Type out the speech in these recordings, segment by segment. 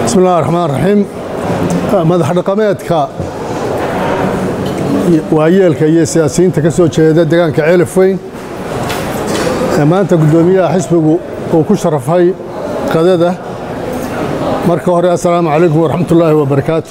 bismi illahi raxmaan raxiim madax dhaqameedka waayeelka iyo siyaasiyiinta ka soo jeeda deegaanka ceelif weyn ee maanta guddoomiyaha xisbigu uu ku sharafay qadada marka hore assalaamu calaykum waraxmat ullaahi wabarakaatu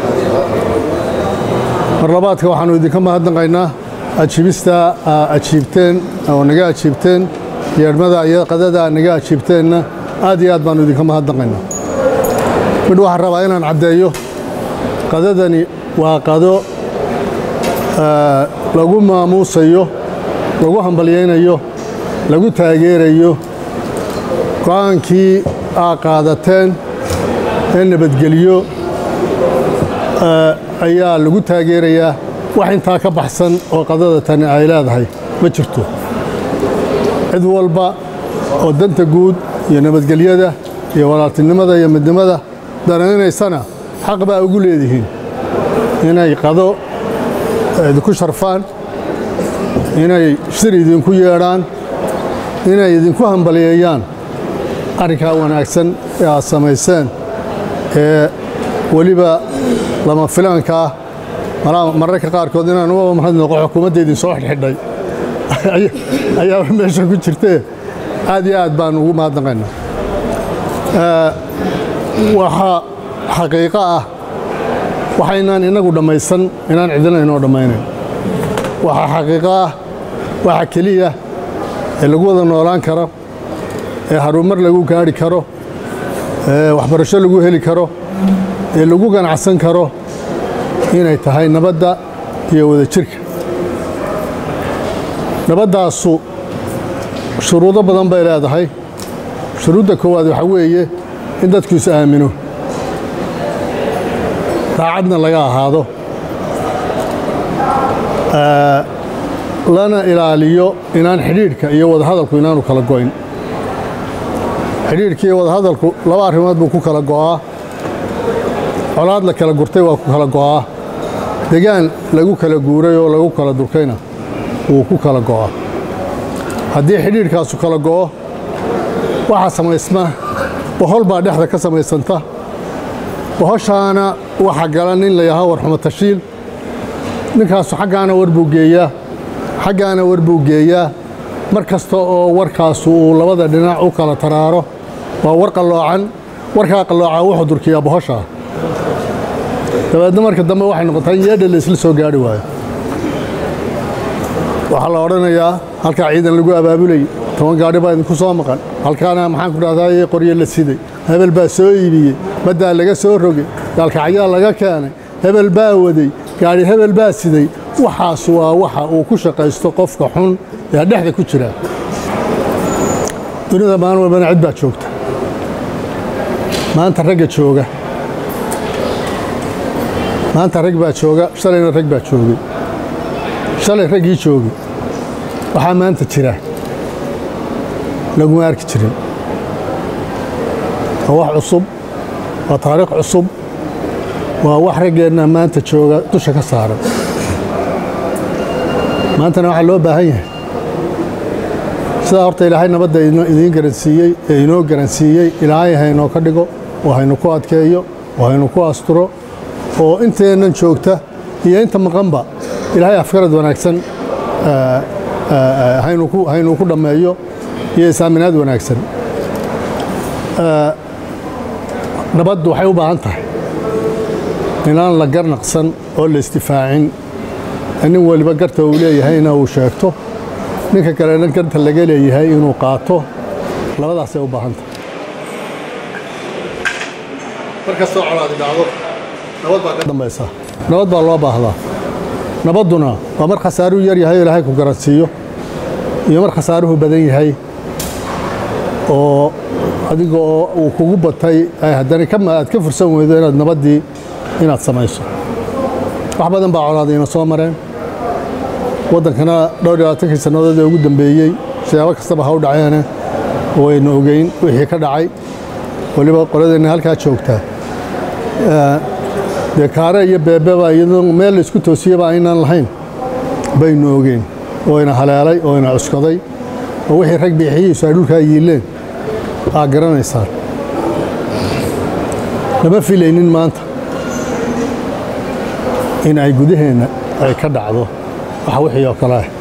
mar labaadka waxaannu idinka mahadnaqaynaa ajiibista ajiibteen oo naga ajiibteen yeedhmada iyo qadada naga ajiibteenna aad iyo aad baannu idinka mahadnaqaynaa midh waxaan rabaa inaan caddeeyo qadadani waa qado lagu maamuusayo lagu hambalyaynayo lagu taageerayo go'aankii aa qaadateen ee nabadgelyo ayaa lagu taageerayaa wax intaa ka baxsan oo qadada tani ay leedahay ma jirto cid walba oo danta guud iyo nabadgelyada iyo walaaltinimada iyo midnimada danaynaysana xaq baa ugu leedihiin inay qado idinku sharfaan inay shir idinku yeedhaan inay idinku hambalyeeyaan arrinkaa wanaagsan ee aad samayseen ee weliba lama filaanka ah mararka qaarkood inaan uga mahadnaqo xukuumadda idin soo xidhxidhay ayaaba meesha ku jirtee aad iyo aad baan ugu mahadnaqaynaa waxaa xaqiiqo ah waxaynaan innagu dhammaysan inaan cidina inoo dhammaynayn waxaa xaqiiqo ah waxa keliya ee lagu wada noolaan karo ee harumar lagu gaadhi karo ee waxbarasho lagu heli karo ee lagu ganacsan karo inay tahay nabadda iyo wadajirka nabaddaasu shuruudo badan bay leedahay shuruudda koowaad waxaa weeye in dadku is aamino daacadna laga ahaado lana ilaaliyo inaan xidhiidhka iyo wadahadalku inaanu kala go'in xidhiidhka iyo wadahadalku laba arrimood buu ku kala go'aa colaad la kala gurtay waa ku kala go'aa degaan lagu kala guuray oo lagu kala durkayna wuu ku kala go'aa haddii xidhiidhkaasu kala go'o waxaa samaysma bohol baa dhexda ka samaysanta bohoshaana waxaa gala nin la yidhaaho warxumo tashiil ninkaasu xaggaana war buu geeyaa xaggaana war buu geeyaa mar kasta oo warkaasu uu labada dhinac u kala taraaro waa war qalloocan warkaa qalloocan wuxuu durkiyaa bohoshaa dabeedna marka dambe waxay noqotaa in yeedha la isla soo gaari waayo waxaa la odhanayaa halkaa ciidan lagu abaabulay toban gaadhi baa idinku soo maqan halkaana maxaan ku dhahdaa qoryo la siday hebel baa soo iibiyey baddaa laga soo rogay gaalkacyaa laga keenay hebel baa waday gaadhi hebel baa siday waxaas waa waxa uu ku shaqaysto qofka xun ee dhexda ku jira dunida maalin walbana cid baa joogta maanta ragga jooga maanta rag baa jooga shalayna rag baa joogay shalay raggii joogay waxaa maanta jira laguma arki jirin waa wax cusub waa taariikh cusub waa wax raggeenna maanta jooga dusha ka saaran maantana waxaa loo baahan yahay sidaa horta ilaahay nabadda idiin garansiiyey ee inoo garansiiyey ilaahay haynoo ka dhigo oo haynu ku adkeeyo oo haynu ku asturo oo inteennan joogta iyo inta maqanba ilaahay afkarad wanaagsan haynu ku dhammeeyo iyo isaaminaad wanaagsan nabaddu waxay u baahan tahay inaan la garnaqsan oo la isdifaacin nin weliba garta uu leeyahayna uu sheegto ninka kalena garta laga leeyahay inuu qaato labadaasay u baahan tahay markastoo colaadi dhacdo nabad baa ka dambaysa nabad baa loo baahdaa nabadduna waa mar khasaaruhu yar yahay oo ilaahay ku garansiiyo iyo mar khasaaruhu badan yahay oo adiga oo uu kugu batay haddana aad ka fursan weydo inaad nabaddii inaad samayso wax badan baa colaadayna soo mareen waddankana dhowr iyo labaatankii sannadood ee ugu dambeeyey siyaabo kastaba ha u dhaceene waynu ogeyn wixii ka dhacay weliba qoladeenna halkaa joogtaa dee kaare iyo beebeba iyadoo meel la isku toosiyaba aynaan lahayn baynu ogeyn oo ina haleelay oo ina cuskaday oo wixii rag biixiyiisu ay dhulkaa yiileen aa garanaysaan lama filaynin maanta in ay gudaheenna ay ka dhacdo wax wixii oo kale ah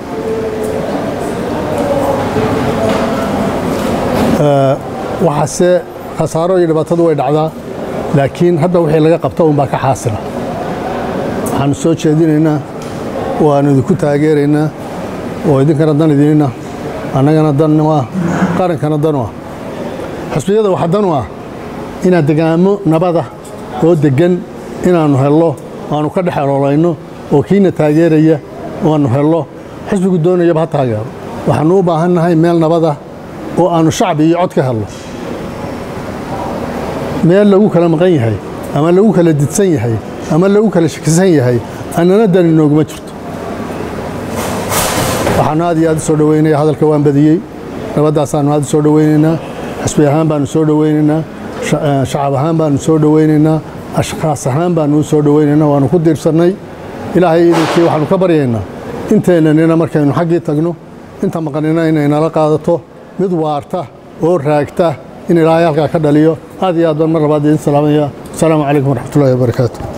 waxaase khasaaro iyo dhibaatadu way dhacdaa laakiin hadda wixii laga qabta unbaa ka xaasila waxaanu soo jeedinaynaa waanu idinku taageeraynaa oo idinkana dan idinina annagana dan u ah qarankana dan u ah xusbiyada waxa dan u ah inaad degaamo nabada oo deggan inaannu hello aanu ka dhex eloolayno oo kiina taageeraya aanu hello xisbigu doonayaba ha taageero waxaannu u baahannahay meel nabada oo aannu shacbi iyo cod ka helno meel lagu kala maqan yahay ama lagu kala didsan yahay ama lagu kala shakisan yahay annana dani nooguma jirto waxaannu aad iyo aad u soo dhoweynaya hadalka waan badiyey nabadaasaannu aad u soo dhoweynaynaa xisbi ahaan baannu soo dhoweynaynaa shacab ahaan baannu soo dhoweynaynaa ashkaas ahaan baannu u soo dhoweynaynaa waannu ku diirsannay ilaahay idinkii waxaannu ka baryaynaa inteennanina markaynu xaggii tagno inta maqanina inay nala qaadato mid waarta oo raagta in ilaahay halkaa ka dhaliyo aad iyo aad baan mar labaad idin salaamaya asalaamu calaykum waraxmatullahi wabarakaatu